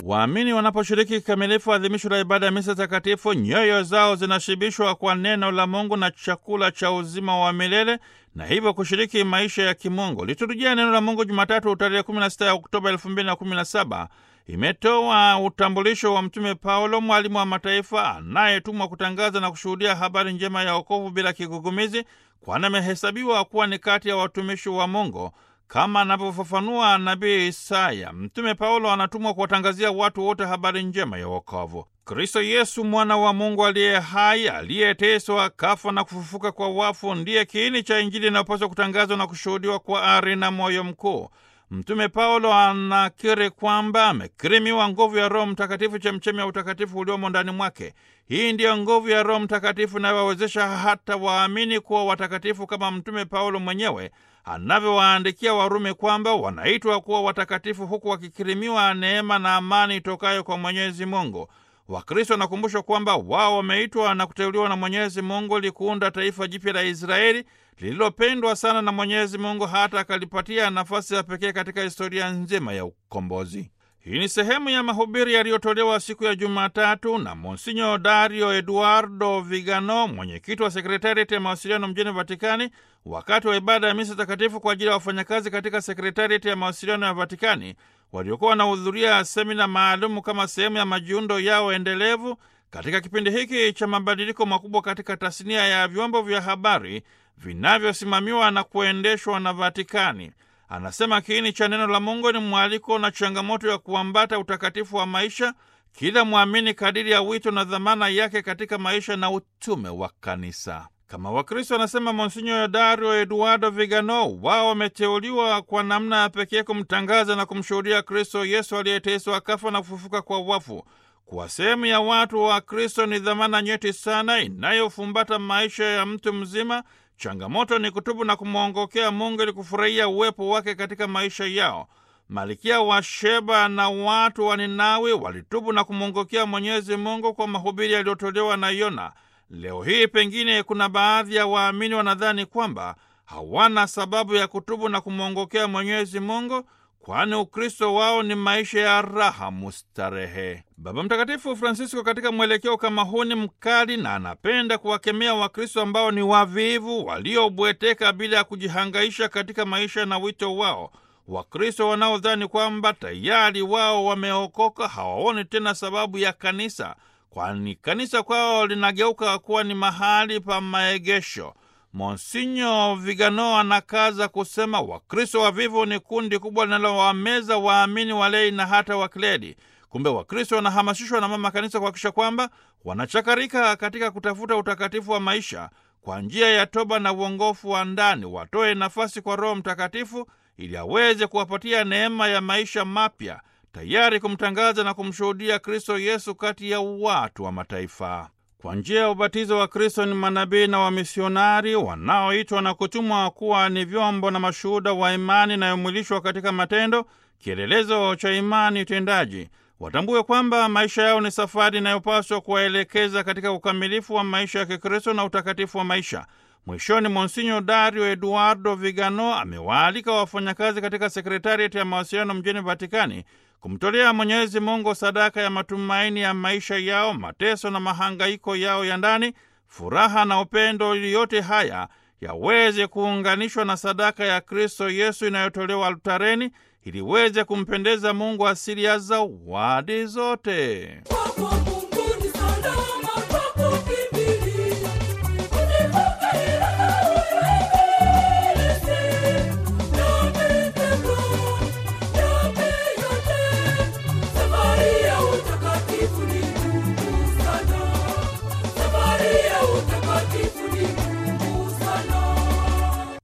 Waamini wanaposhiriki kikamilifu adhimisho la ibada ya misa takatifu, nyoyo zao zinashibishwa kwa neno la Mungu na chakula cha uzima wa milele na hivyo kushiriki maisha ya kimungu. Liturujia neno la Mungu Jumatatu tarehe 16 ya Oktoba 2017 imetoa utambulisho wa Mtume Paulo, mwalimu wa mataifa anayetumwa kutangaza na kushuhudia habari njema ya wokovu bila kigugumizi, kwani amehesabiwa kuwa ni kati ya watumishi wa Mungu kama anavyofafanua nabii Isaya. Mtume Paulo anatumwa kuwatangazia watu wote habari njema ya wokovu. Kristo Yesu, mwana wa Mungu aliye hai, aliyeteswa, kafa na kufufuka kwa wafu, ndiye kiini cha Injili inayopaswa kutangazwa na kushuhudiwa kwa ari na moyo mkuu. Mtume Paulo anakiri kwamba amekirimiwa nguvu ya Roho Mtakatifu, chemchemi ya utakatifu uliomo ndani mwake. Hii ndiyo nguvu ya Roho Mtakatifu inayowawezesha hata waamini kuwa watakatifu, kama Mtume Paulo mwenyewe anavyowaandikia Warumi kwamba wanaitwa kuwa watakatifu, huku wakikirimiwa neema na amani itokayo kwa Mwenyezi Mungu. Wakristo wanakumbushwa kwamba wao wameitwa na kuteuliwa na Mwenyezi Mungu ili kuunda taifa jipya la Israeli lililopendwa sana na Mwenyezi Mungu hata akalipatia nafasi ya pekee katika historia nzima ya ukombozi. Hii ni sehemu ya mahubiri yaliyotolewa siku ya Jumatatu na Monsinyo Dario Eduardo Vigano, mwenyekiti wa sekretariati ya mawasiliano mjini Vatikani, wakati wa ibada ya misa takatifu kwa ajili ya wafanyakazi katika sekretariati ya mawasiliano ya Vatikani waliokuwa wanahudhuria semina maalumu kama sehemu ya majiundo yao endelevu katika kipindi hiki cha mabadiliko makubwa katika tasnia ya vyombo vya habari vinavyosimamiwa na kuendeshwa na Vatikani. Anasema kiini cha neno la Mungu ni mwaliko na changamoto ya kuambata utakatifu wa maisha kila mwamini kadiri ya wito na dhamana yake katika maisha na utume wa kanisa. Kama Wakristo, anasema Monsinyo Dario Eduardo Vigano, wao wameteuliwa kwa namna ya pekee kumtangaza na kumshuhudia Kristo Yesu aliyeteswa akafa na kufufuka kwa wafu. Kuwa sehemu ya watu wa Kristo ni dhamana nyeti sana inayofumbata maisha ya mtu mzima. Changamoto ni kutubu na kumwongokea Mungu ili kufurahia uwepo wake katika maisha yao. Malikia wa Sheba na watu wa Ninawi walitubu na kumwongokea Mwenyezi Mungu kwa mahubiri yaliyotolewa na Yona. Leo hii pengine kuna baadhi ya waamini wanadhani kwamba hawana sababu ya kutubu na kumwongokea Mwenyezi Mungu, kwani Ukristo wao ni maisha ya raha mustarehe. Baba Mtakatifu Francisco katika mwelekeo kama huu ni mkali na anapenda kuwakemea Wakristo ambao ni wavivu, waliobweteka bila ya kujihangaisha katika maisha na wito wao. Wakristo wanaodhani kwamba tayari wao wameokoka hawaoni tena sababu ya kanisa, kwani kanisa kwao linageuka kuwa ni mahali pa maegesho. Monsinyo Vigano anakaza kusema Wakristo wavivu ni kundi kubwa linalowameza waamini walei na hata wakiledi. Kumbe Wakristo wanahamasishwa na mama kanisa kuhakikisha kwamba wanachakarika katika kutafuta utakatifu wa maisha kwa njia ya toba na uongofu wa ndani, watoe nafasi kwa Roho Mtakatifu ili aweze kuwapatia neema ya maisha mapya, tayari kumtangaza na kumshuhudia Kristo Yesu kati ya watu wa mataifa. Kwa njia ya ubatizo wa Kristo ni manabii na wamisionari wanaoitwa na kutumwa kuwa ni vyombo na mashuhuda wa imani inayomwilishwa katika matendo, kielelezo cha imani tendaji. Watambue kwamba maisha yao ni safari inayopaswa kuwaelekeza katika ukamilifu wa maisha ya Kikristo na utakatifu wa maisha. Mwishoni, Monsinyo Dario Eduardo Vigano amewaalika wafanyakazi katika sekretariati ya mawasiliano mjini Vatikani kumtolea Mwenyezi Mungu sadaka ya matumaini ya maisha yao, mateso na mahangaiko yao ya ndani, furaha na upendo, ili yote haya yaweze kuunganishwa na sadaka ya Kristo Yesu inayotolewa altareni, ili weze kumpendeza Mungu asili ya zawadi zote. Kwako Mungu ni salama.